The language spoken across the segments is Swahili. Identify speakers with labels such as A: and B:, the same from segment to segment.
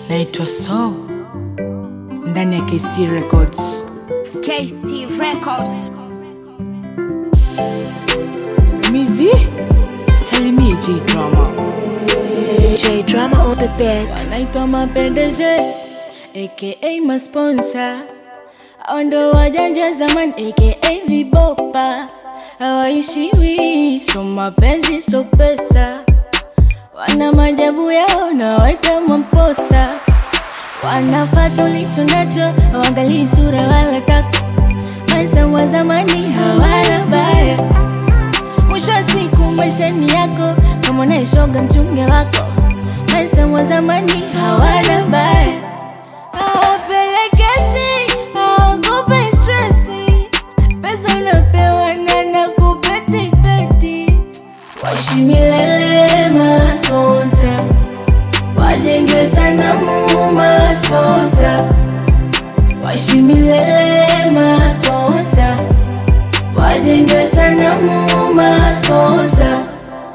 A: naitwa so ndani ya kc records
B: KC Records.
A: mizi salimie j drama
B: J Drama on the beat.
A: naitwa mapendeze aka masponsa ndo wajanja zaman aka vibopa hawaishiwi so mapenzi so pesa wana majabu yao na waita mamposa wanafata ulicho nacho hawangalii sura wala tako maisha wa zamani hawana baya mwisho wa siku maisha ni yako kama unaishoga mchunge wako maisha wa zamani hawana baya hawapelekeshi hawakupe stresi pesa unapewa na nakupetipeti waishi milele masponsa wajenge sana mumasponsa waishi milele masponsa wajenge sana mumasponsa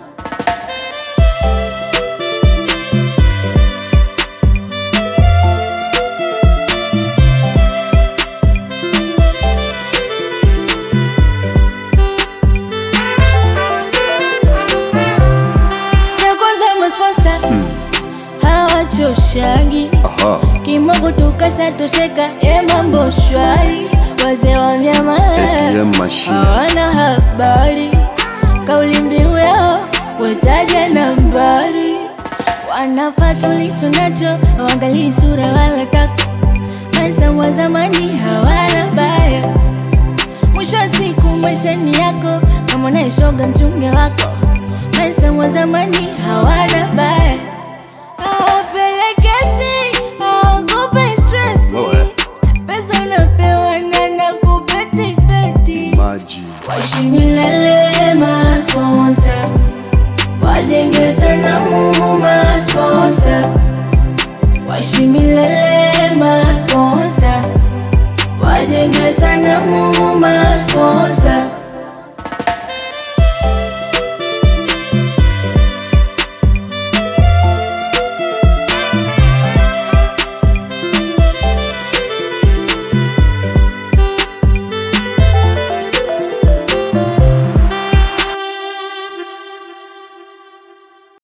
A: cha kwanza masponsa hawachoshagi
C: Aha,
A: kimogo tukashatosheka e mambo shwari wazee wa vyama
C: ATM machine.
A: hawana habari kauli mbiu yao wetaja nambari wanafata ulicho nacho hawangalii sura wala tako maisha wa zamani hawana baya mwisho wa siku maisha ni yako kama unaishoga mchunge wako maisha wa zamani hawana baya